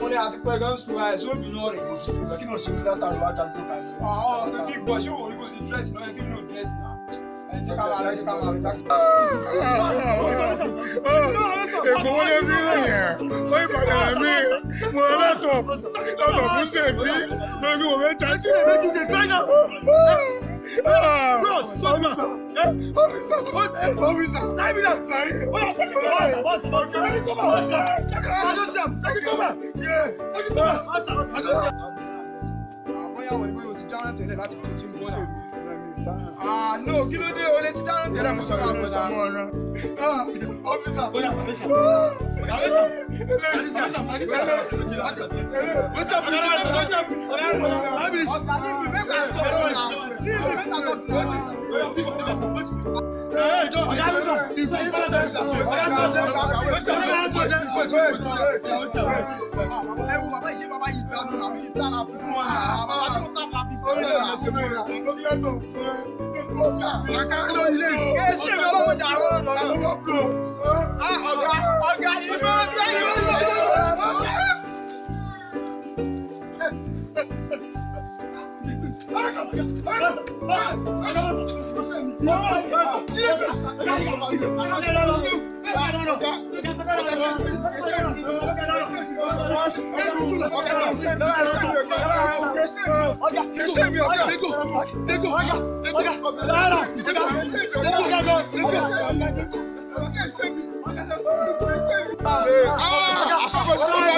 ní àti pẹ́ gan sùn ẹ̀ sóbì náà rẹ̀. kí ni o ṣe ní látàrí wá dáńtó kan ní. àwọn ọ̀pẹ bí gbọ́ ṣé òun ní kò sí dírẹ́sì náà yẹ kí nínú dírẹ́sì náà. ẹ jẹ́ ká máa rẹ̀ jẹ́ ká máa rẹ̀ jákè. èkó wọlé bí lẹ́yìn ó ìbàdàn rẹ̀ mí mo rẹ̀ lọ́tọ̀ lọ́tọ̀ fún sèbí lórí bí mo fẹ́ jáde. àbọ̀yàwó ni bóyá o ti dáná tẹ́lẹ̀ láti tó tí mo bọ́ náà. Ah, no, kí ló dé? O lè ti dáná tẹ́lẹ̀ mo sọ fún àwọn ọmọ ọ́fíìsà bóyá sàbẹ̀sà. Ẹ̀wù bàbá ìṣe bàbá yìí dánú àwọn yìí dára fún wọn. Bàbá tí mo tàbí àbí fún mi. Ẹ ṣe mi ọlọ́wọ́ jà rọ́ lọ́dún. Ọ̀gá ọ̀gá ìlú ọ̀gá ìlú ọ̀gá. Ah,